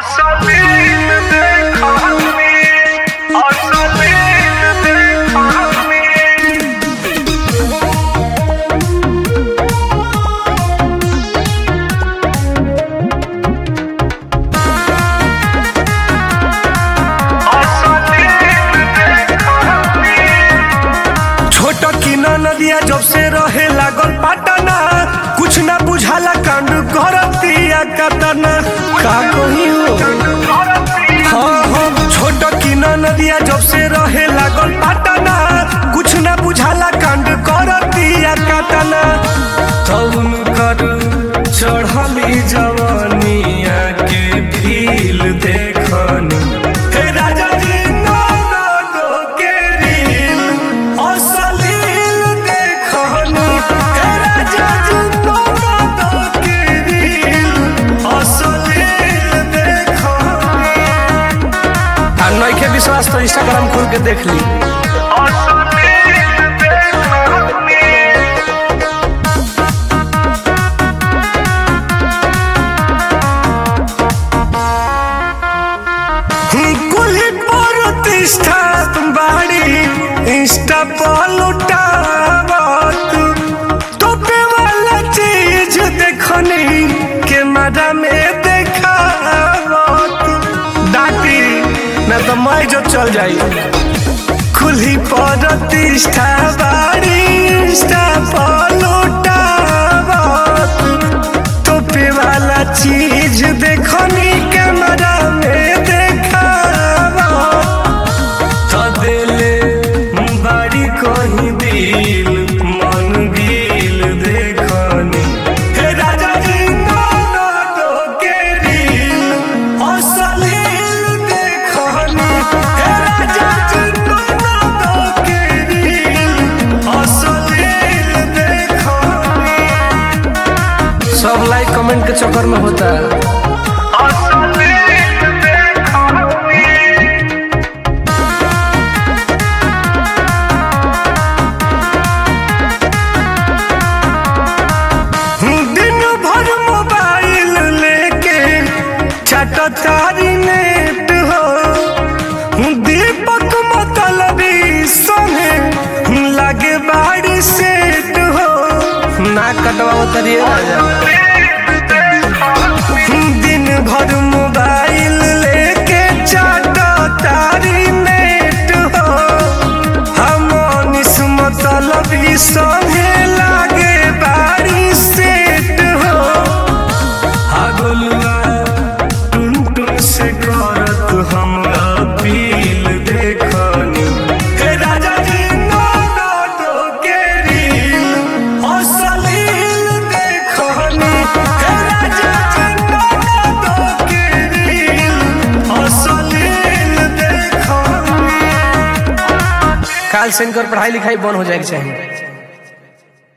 असलील देखानी असलील देखानी छोट किन नदिया जब से रहे लागल पाटना कुछ ना बुझाला कांड करतिया कतना का कही हो हाँ हाँ छोट किन नदिया जब से रहे लागल पाटना कुछ ना बुझाला कांड करतिया कतना तउन कर चढ़ली जवानिया के भील देखनी हे राजा जी नौनो के रील असलील देखनी हे राजा जी नौनो के रील असलील देखनी आ नइखे विश्वास तो इंस्टाग्राम खोल के देख ली असलील देखानी कुल प्रतिष्ठा बाड़ी इंस्टा पर लुटावत तोपे वाला चीज देखनी के मजा में देखावत डाटी ना तो मैं जो चल जाई खुली प्रतिष्ठा बाड़ी इंस्टा पर लुटावत तोपे वाला चीज देखनी कैमरा में देखावा तो दिले बाड़ी कहीं दिल मन दिल देखनी हे राजा जी नौनो तो के रील असलील देखनी हे राजा जी नौनो तो के रील असलील देखनी सब लाइक कमेंट के चक्कर में होता है असलील देखानी दिन भर मोबाइल लेके चटतारी नेट हो दीपक मतलबी संगे लगे बाड़ी सेट हो ना कटवा तरिए राजा दिन भर मोबाइल लेके चटतारी नेट हो हम निस मतलबी संगे लागे बाड़ी सेट हो हगलुआ टुन टुन से करत हम अपील देखनी हे राजा जी नौनो तो के रील असलील देखनी हे राजा जी नौनो तो के रील असलील देखनी काल से इनकर पढ़ाई लिखाई बंद हो जाएगी चाहिए